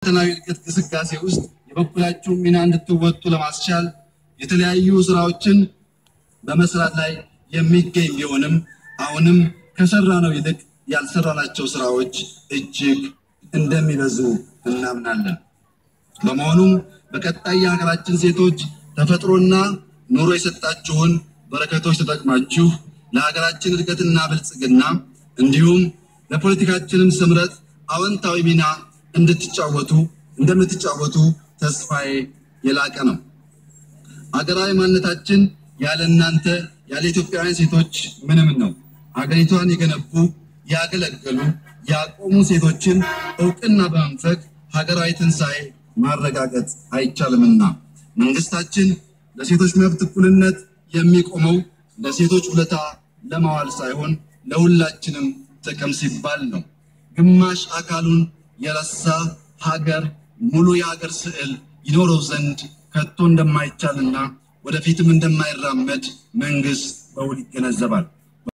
ሁለንተናዊ እድገት ግስጋሴ ውስጥ የበኩላችሁን ሚና እንድትወጡ ለማስቻል የተለያዩ ስራዎችን በመስራት ላይ የሚገኝ ቢሆንም አሁንም ከሰራነው ይልቅ ያልሰራናቸው ስራዎች እጅግ እንደሚበዙ እናምናለን። በመሆኑም በቀጣይ የሀገራችን ሴቶች ተፈጥሮና ኑሮ የሰጣችሁን በረከቶች ተጠቅማችሁ ለሀገራችን እድገትና ብልጽግና እንዲሁም ለፖለቲካችንም ስምረት አዎንታዊ ሚና እንድትጫወቱ እንደምትጫወቱ ተስፋዬ የላቀ ነው። ሀገራዊ ማንነታችን ያለ እናንተ ያለ ኢትዮጵያውያን ሴቶች ምንም ነው። ሀገሪቷን የገነቡ ያገለገሉ፣ ያቆሙ ሴቶችን እውቅና በመንፈግ ሀገራዊ ትንሣኤ ማረጋገጥ አይቻልምና መንግስታችን ለሴቶች መብት እኩልነት የሚቆመው ለሴቶች ውለታ ለማዋል ሳይሆን ለሁላችንም ጥቅም ሲባል ነው። ግማሽ አካሉን የረሳ ሀገር ሙሉ የሀገር ስዕል ይኖረው ዘንድ ከቶ እንደማይቻልና ወደፊትም እንደማይራመድ መንግስት በውል ይገነዘባል።